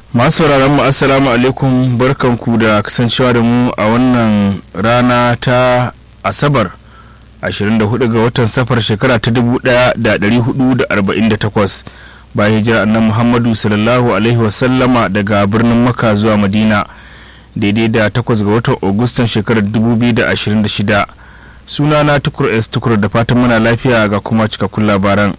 masu mu assalamu alaikum barkanku da kasancewa da mu a wannan rana ta asabar 24 ga watan safar shekara ta 1448 bayan hijira annan muhammadu sallallahu alaihi wasallama daga birnin maka zuwa madina daidai da 8 ga watan agustan shekarar 2026 sunana tukur s tukur da fatan muna lafiya ga kuma cikakkun labaran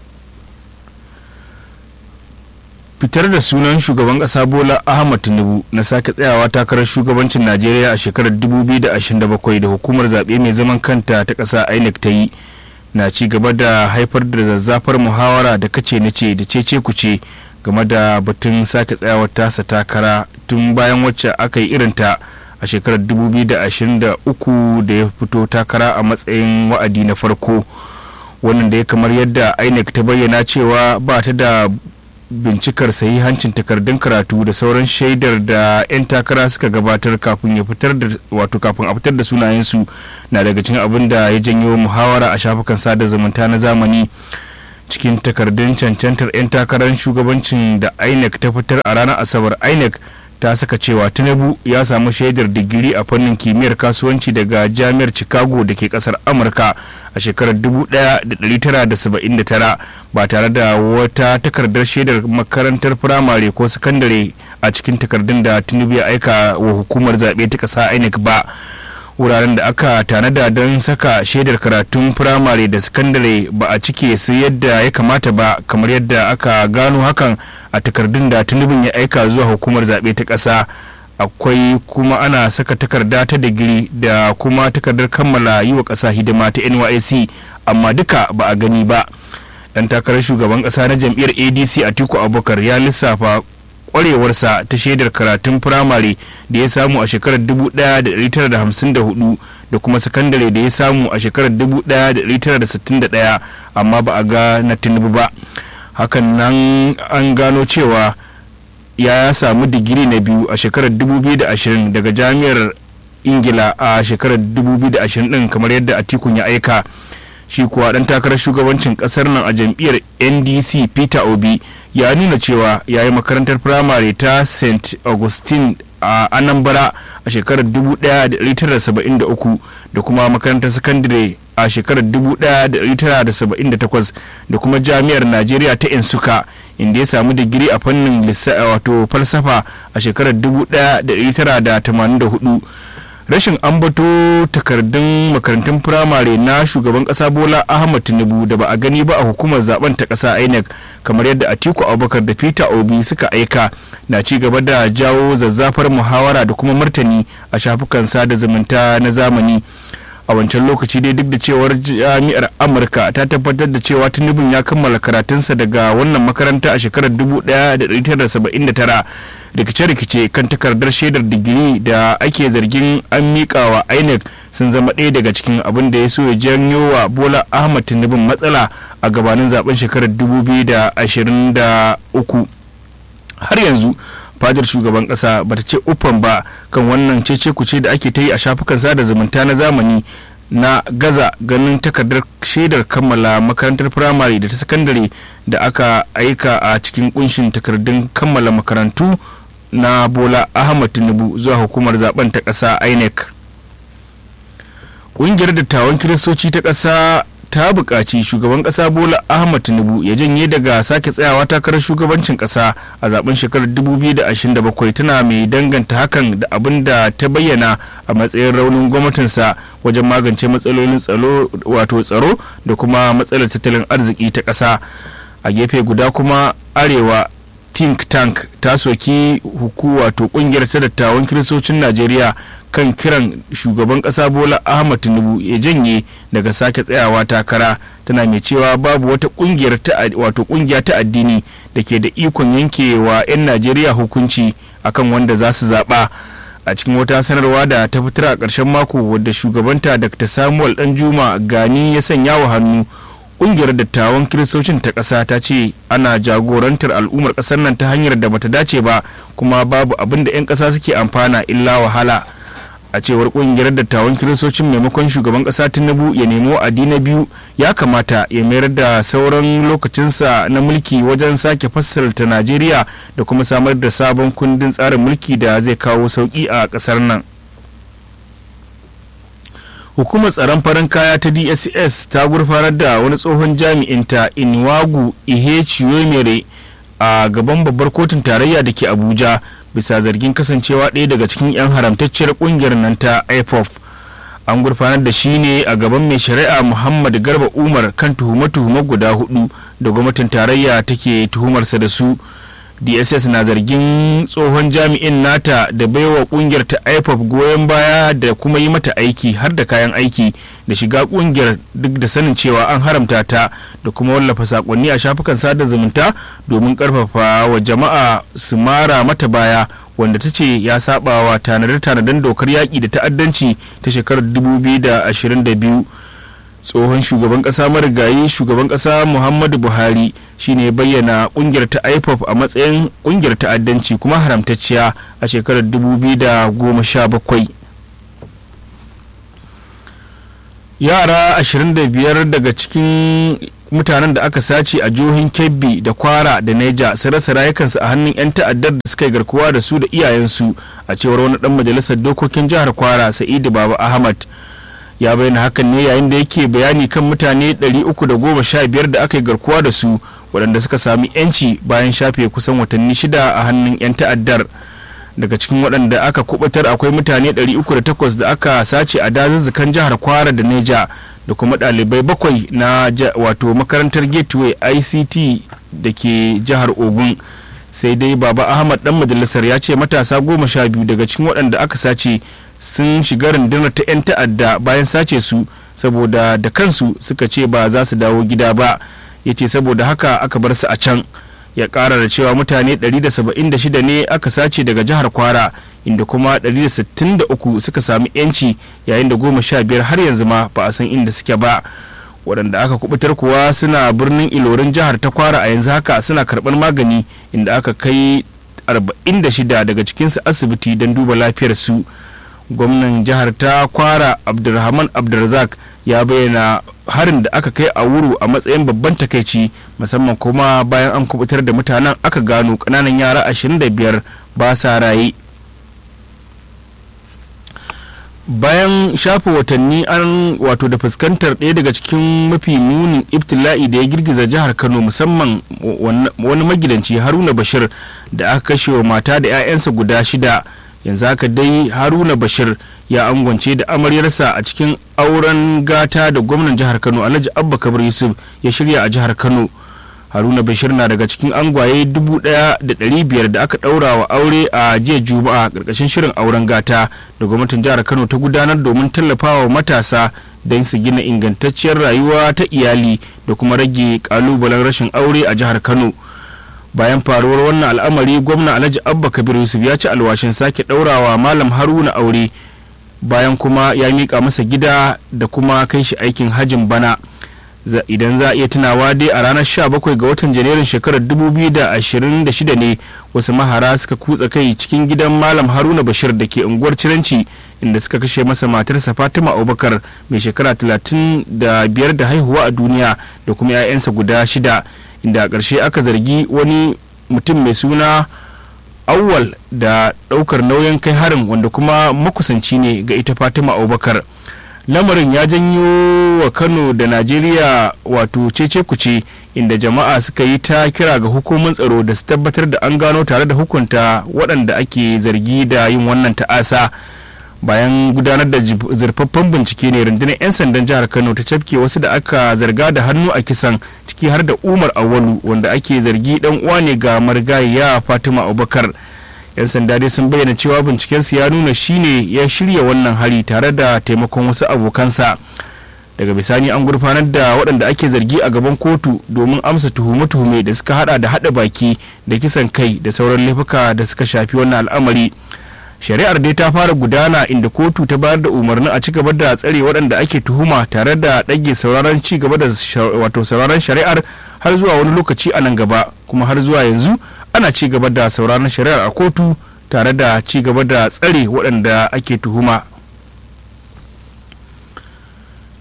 fitar da sunan shugaban kasa bola ahmad tinubu na sake tsayawa takarar shugabancin najeriya a shekarar 2027 da hukumar zaɓe mai zaman kanta ta ƙasa inec ta yi na ci gaba da haifar da zazzafar muhawara da kace na ce da cece kuce game da batun sake tsayawar tasa takara tun bayan wacce aka yi irinta a shekarar 2023 da ya fito takara a matsayin wa'adi na farko wannan da ya kamar yadda inec ta bayyana cewa ba ta da bincikar hancin takardun karatu da sauran shaidar da 'yan takara suka gabatar kafin ya fitar da wato kafin a fitar da sunayensu na daga cikin abin da ya janyo muhawara a shafukan sada zumunta na zamani cikin takardun cancantar 'yan takarar shugabancin da inec ta fitar a ranar asabar inec ta saka cewa tinubu ya samu shaidar digiri a fannin kimiyyar kasuwanci daga jami'ar chicago da ke kasar amurka a shekarar 1979 ba tare da wata takardar shaidar makarantar firamare ko sakandare a cikin takardun da tinubu ya aika wa hukumar zaɓe ta ƙasa inec ba wuraren da aka tanada don saka shaidar karatun firamare da sakandare ba a cike su yadda ya kamata ba kamar yadda aka gano hakan a takardun da tunubin ya aika zuwa hukumar zaɓe ta ƙasa akwai kuma ana saka takarda ta digiri da kuma takardar kammala yi wa ƙasa hidima ta nysc amma duka ba a gani ba dan takarar shugaban ƙasa na jam'iyyar adc atiku abubakar ya lissafa kwarewarsa ta shaidar karatun firamare da ya samu a shekarar 1954 da kuma sakandare da ya samu a shekarar 1961 amma ba a ga na tinubu ba hakan nan an gano cewa ya samu digiri na biyu a shekarar 2020 daga jami'ar ingila a shekarar 2020 din kamar yadda atikun ya aika shi kuwa dan takarar shugabancin kasar nan a jam'iyyar ndc peter obi ya nuna cewa ya yi makarantar firamare ta st augustine a anambra a shekarar 1973 da kuma makarantar sakandare a shekarar 1978 da kuma jami'ar najeriya ta insuka inda ya samu digiri a fannin wato falsafa a shekarar 1984 rashin ambato takardun makarantun firamare na shugaban kasa bola ahmad tinubu da ba a gani ba a hukumar zaben ta kasa inec kamar yadda atiku abubakar da peter obi suka aika na ci gaba da jawo zazzafar muhawara da kuma martani a shafukan sada zumunta na zamani a wancan lokaci dai duk da cewar jami'ar amurka ta tabbatar da cewa tinubun ya kammala karatunsa daga wannan makaranta a shekarar 1979 rikice-rikice kan takardar shaidar digiri da ake zargin an miƙa wa inec sun zama ɗaya daga cikin abin da ya so ya janyo wa bola ahmad tinubun matsala a gabanin zaben shekarar 2023 har yanzu fadar shugaban kasa bata ce uffan ba kan wannan cece kuce da ake ta yi a shafukan sada zumunta na zamani na gaza ganin takardar shaidar kammala makarantar firamare da ta sakandare da aka aika a cikin kunshin takardun kammala makarantu na bola ahmad tinubu zuwa hukumar zaben ta ƙasa inec ƙungiyar dattawan kiristoci ta ƙasa ta buƙaci shugaban ƙasa bola ahmad tinubu ya janye daga sake tsayawa takarar shugabancin ƙasa a zaben shekarar 2027 tana mai danganta hakan da abin da ta bayyana a matsayin raunin gwamnatinsa wajen magance matsalolin tsaro wato tsaro da kuma matsalar tattalin arziki ta ƙasa a gefe guda kuma arewa think tank ta soki huku wato kungiyar ta dattawan kiristocin najeriya kan kiran shugaban kasa bola ahmad tinubu ya janye daga sake tsayawa takara tana mai cewa babu wata kungiyar ta wato kungiya ta addini da ke da ikon yankewa 'yan najeriya hukunci akan wanda za su zaɓa a cikin wata sanarwa da ta fitar a ƙarshen mako wadda shugabanta dr samuel danjuma gani ya sanya wa hannu kungiyar dattawan kiristocin ta ƙasa ta ce ana jagorantar al'ummar ƙasar nan ta hanyar da bata dace ba kuma babu abin da 'yan ƙasa suke amfana illa wahala a cewar kungiyar dattawan kiristocin maimakon shugaban kasa tinubu ya nemo adi na biyu ya kamata ya mayar da sauran lokacinsa na mulki wajen sake fassarta najeriya da kuma samar da sabon kundin tsarin mulki da zai kawo sauki a kasar nan hukumar tsaron farin kaya ta dss ta gurfanar da wani tsohon jami'inta inwagu ihe chiwemere a gaban babbar kotun tarayya da ke abuja bisa zargin kasancewa ɗaya daga cikin 'yan haramtacciyar ƙungiyar nan ta ipof an gurfanar da shi ne a gaban mai shari'a muhammad garba umar kan tuhume-tuhume guda hudu da gwamnatin tarayya take tuhumarsa da su dss na zargin tsohon jami'in nata da baiwa kungiyar ta ipof goyon baya da kuma yi mata aiki har da kayan aiki da shiga kungiyar duk da sanin cewa an haramta ta da kuma wallafa sakonni a shafukan sada zumunta domin karfafa wa jama'a su mara mata baya wanda ta ce ya saba wa tanade-tanaden dokar yaƙi da ta'addanci ta shekarar 2022 tsohon shugaban kasa marigayi shugaban kasa muhammadu buhari shine bayyana kungiyar ta ipop a matsayin kungiyar ta'addanci kuma haramtacciya a shekarar 2017 yara 25 daga cikin mutanen da aka sace a jihohin kebbi da kwara da neja su rasa rayukansu a hannun 'yan ta'addar da suka yi garkuwa da su da iyayensu a cewar wani dan majalisar dokokin jihar kwara sa'idu baba ahmad ya bayyana hakan ne yayin da yake bayani kan mutane 315 da aka yi garkuwa da su waɗanda suka sami 'yanci bayan shafe kusan watanni shida a hannun 'yan ta'addar daga cikin waɗanda aka kubatar akwai mutane 308 da aka sace a dazuzzukan jihar kwara da neja da kuma ɗalibai bakwai na wato makarantar gateway ict da ke jihar ogun sai dai baba ahmad dan majalisar ya ce matasa goma sha biyu daga cikin waɗanda aka sace sun shiga rundunar ta 'yan ta'adda bayan sace su saboda da kansu suka ce ba za su dawo gida ba ya ce saboda haka aka bar su a can ya kara da cewa mutane 176 ne aka sace daga jihar kwara inda kuma 163 suka sami 'yanci yayin da goma sha biyar har yanzu ma ba a san inda suke ba waɗanda aka kubutar kuwa suna birnin ilorin jihar ta kwara a yanzu haka suna karɓar magani inda aka kai 46 daga cikinsu asibiti don duba lafiyarsu gwamnan jihar ta kwara abdulrahman abdulrazak ya bayyana harin da aka kai a wuru a matsayin babban takaici musamman kuma bayan an kubutar da mutanen aka gano kananan yara 25 ba sa raye bayan shafa watanni an wato da fuskantar ɗaya daga cikin mafi munin ibtila'i da ya girgiza jihar kano musamman wani magidanci haruna bashir da aka kashe wa mata da 'ya'yansa guda shida yanzu haka dai haruna bashir ya angwance da amaryarsa a cikin auren gata da gwamnan jihar kano alhaji abba kabir yusuf ya shirya a jihar kano haruna bashir na daga cikin angwaye dubu daya da dari biyar da aka daura wa aure a jiya juma'a karkashin shirin auren gata da gwamnatin jihar kano ta gudanar domin tallafawa matasa don su gina ingantacciyar rayuwa ta iyali da kuma rage kalubalen rashin aure a jihar kano bayan faruwar wannan al'amari gwamna alhaji abba kabir yusuf ya ci alwashin sake ɗaurawa malam haruna aure bayan kuma ya miƙa masa gida da kuma kai shi aikin hajin bana idan za a iya tunawa dai a ranar 17 ga watan janairun shekarar 2026 ne wasu mahara suka kutsa kai cikin gidan malam haruna bashir da ke unguwar ciranci inda suka kashe masa matarsa fatima abubakar mai shekara 35 da haihuwa a duniya da kuma 'ya'yansa guda shida inda a ƙarshe aka zargi wani mutum mai suna awwal da ɗaukar nauyin kai harin wanda kuma makusanci ne ga ita fatima abubakar lamarin ya janyo wa kano da najeriya wato cece kuce inda jama'a suka yi ta kira ga hukumar tsaro da su tabbatar da an gano tare da hukunta waɗanda ake zargi da yin wannan ta'asa bayan gudanar da zurfaffen bincike ne rundunar 'yan sandan jihar kano ta cafke wasu da aka zarga da hannu a kisan ciki har da umar awalu wanda ake zargi dan uwa ne ga marigayya fatima abubakar 'yan sanda dai sun bayyana cewa bincikensu ya nuna shine ya shirya wannan hari tare da taimakon wasu abokansa daga bisani an gurfanar da waɗanda ake zargi a gaban kotu domin amsa tuhume-tuhume da suka hada da hada baki da kisan kai da sauran laifuka da suka shafi wannan al'amari shari'ar dai ta fara gudana inda kotu ta bayar da umarnin a ci gaba da tsare waɗanda ake tuhuma tare da ɗage sauraron ci gaba da wato sauraron shari'ar har zuwa wani lokaci a nan gaba kuma har zuwa yanzu ana ci gaba da sauraron shari'ar a kotu tare da ci gaba da tsare waɗanda ake tuhuma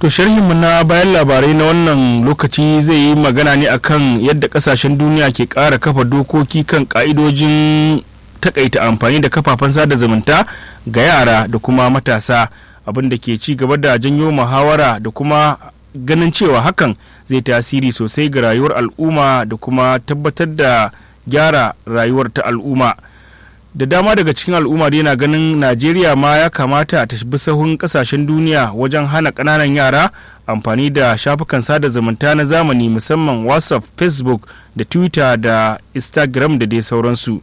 To sharhinmu na bayan labarai na wannan lokaci zai yi magana ne akan yadda kasashen duniya ke ƙara kafa dokoki kan ƙa'idojin takaita amfani da kafafen sada zumunta ga yara da kuma matasa abin da ke ci gaba da janyo muhawara da kuma ganin cewa hakan zai tasiri sosai ga rayuwar al'umma da kuma tabbatar da gyara rayuwar ta al'umma. da dama daga cikin al'umma da yana ganin najeriya ma ya kamata ta bi sahun kasashen duniya wajen hana ƙananan yara amfani da shafukan sada zumunta na zamani musamman whatsapp facebook da twitter da instagram da dai sauransu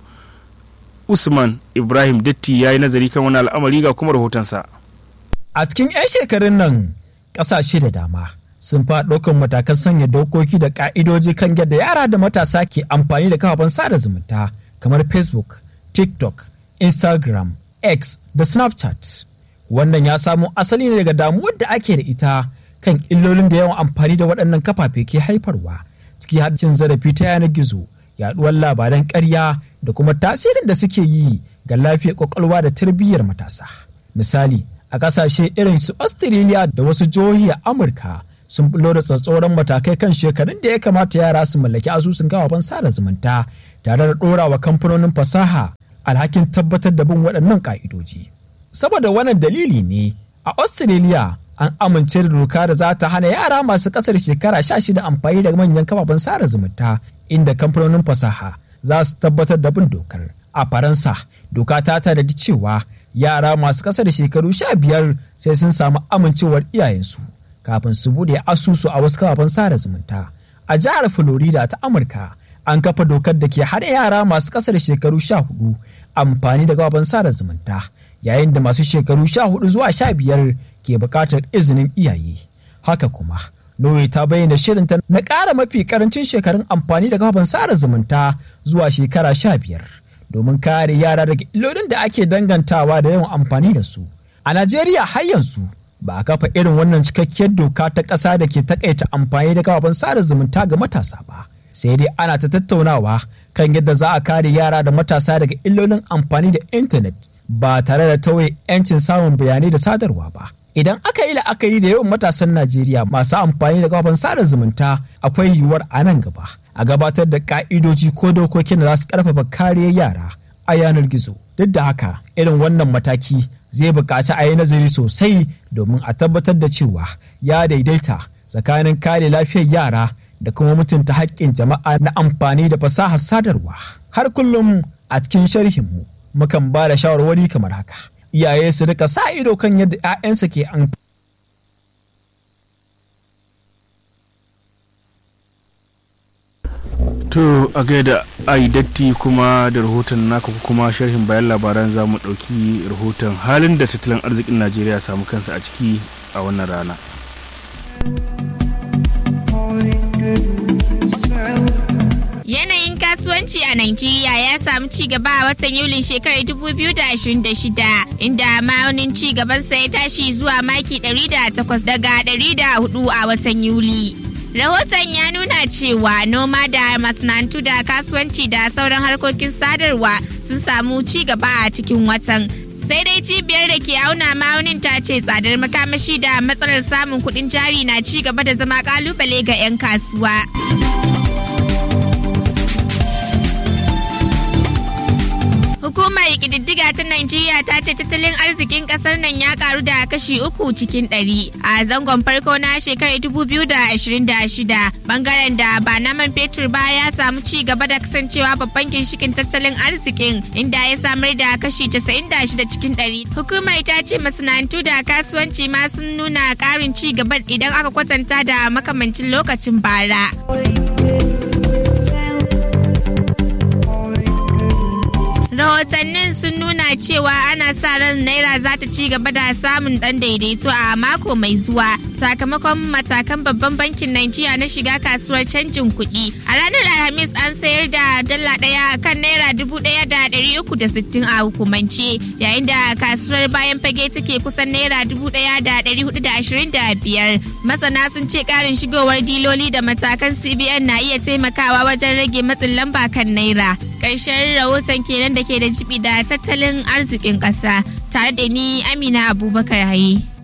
usman ibrahim datti ya yi nazari kan wani al'amari ga kuma rahotonsa a cikin 'yan shekarun nan ƙasashe da dama sun fa ɗaukan matakan sanya dokoki da ƙa'idoji kan yadda yara da matasa ke amfani da kafafen sada zumunta kamar facebook TikTok, Instagram, X da Snapchat. Wannan ya samo asali ne daga damuwar da ake da ita kan illolin da yawan amfani da waɗannan kafafe ke haifarwa, ciki har cin zarafi ta yanar gizo, yaɗuwar labaran ƙarya da kuma tasirin da suke yi ga lafiyar ƙwaƙwalwa da tarbiyyar matasa. Misali, a ƙasashe irin su Australia da wasu jihohi a Amurka sun bulo da tsatsauran matakai kan shekarun da ya kamata yara su mallaki asusun kafafen sada zumunta tare da ɗorawa kamfanonin fasaha alhakin tabbatar da bin waɗannan ƙa'idoji. Saboda wannan dalili ne a Australia an amince da doka da za ta hana yara masu ƙasar shekara sha shida amfani da manyan kafafen sada zumunta inda kamfanonin fasaha za su tabbatar da bin dokar. A Faransa, doka ta tanadi cewa yara masu ƙasar shekaru sha biyar sai sun samu amincewar iyayensu kafin su buɗe asusu a wasu kafafen sada zumunta. A jihar Florida ta Amurka, an kafa dokar da ke hada yara masu kasar shekaru sha hudu amfani da gaban sada zumunta yayin da masu shekaru sha hudu zuwa sha biyar ke bukatar izinin iyaye haka kuma Norway ta bayyana shirinta na ƙara mafi karancin shekarun amfani da gaban sada zumunta zuwa shekara sha biyar domin kare yara daga illolin da ake dangantawa da yawan amfani da su a najeriya har yanzu ba a kafa irin wannan cikakkiyar doka ta ƙasa da ke takaita amfani da gaban sada zumunta ga matasa ba sai dai ana ta tattaunawa kan yadda za a kare yara da matasa daga illolin amfani da intanet ba tare da tauye 'yancin samun bayanai da sadarwa ba idan aka yi la'akari da yawan matasan najeriya masu amfani da kafin sada zumunta akwai yiwuwar a nan gaba a gabatar da ka'idoji ko dokokin da za su karfafa kariyar yara a yanar gizo duk da haka irin wannan mataki zai buƙaci a yi nazari sosai domin a tabbatar da cewa ya daidaita tsakanin kare lafiyar yara da kuma mutunta haƙƙin jama'a na amfani da fasahar sadarwa. Har kullum a cikin sharhinmu mukan ba da shawarwari kamar haka. Iyaye su rika sa ido kan yadda 'ya'yansu ke amfani. To a gaida ai datti kuma da rahoton naka kuma sharhin bayan labaran za mu ɗauki rahoton halin da tattalin arzikin Najeriya samu kansa a ciki a wannan rana. Yanayin kasuwanci a Najeriya ya samu ci gaba a watan Yulin shekarar 2026 inda ma'aunin ci gabansa ya tashi zuwa maki 108 daga 104 a watan Yuli. Rahoton ya nuna cewa noma da masana'antu da kasuwanci da sauran harkokin sadarwa sun samu ci gaba a cikin watan. sai dai cibiyar da ke auna ma'aunin ta ce tsadar makamashi da matsalar samun kuɗin jari na ci gaba da zama kalubale ga 'yan kasuwa. Hukumar ƙididdiga ta Najeriya ta ce tattalin arzikin ƙasar nan ya karu da kashi uku cikin ɗari a zangon farko na shekarar 2026 bangaren da ba na man fetur ba ya samu ci gaba da kasancewa babban ginshikin tattalin arzikin inda ya samar da kashi 96 cikin ɗari. Hukumar ta ce masana'antu da kasuwanci ma sun nuna ƙarin ci gaba idan aka kwatanta da makamancin lokacin bara. rahotannin sun nuna cewa ana sa ran naira za ta ci gaba da samun dan daidaito a mako mai zuwa sakamakon matakan babban bankin Najeriya na shiga kasuwar canjin kuɗi a ranar alhamis an sayar da dala ɗaya kan naira dubu ɗaya da ɗari uku da sittin a hukumance yayin da kasuwar bayan fage take kusan naira dubu ɗaya da ɗari hudu da ashirin da biyar masana sun ce ƙarin shigowar diloli da matakan cbn na iya taimakawa wajen rage matsin lamba kan naira ƙarshen rahoton kenan da ke da jibi da tattalin arzikin ƙasa tare da ni amina abubakar haye.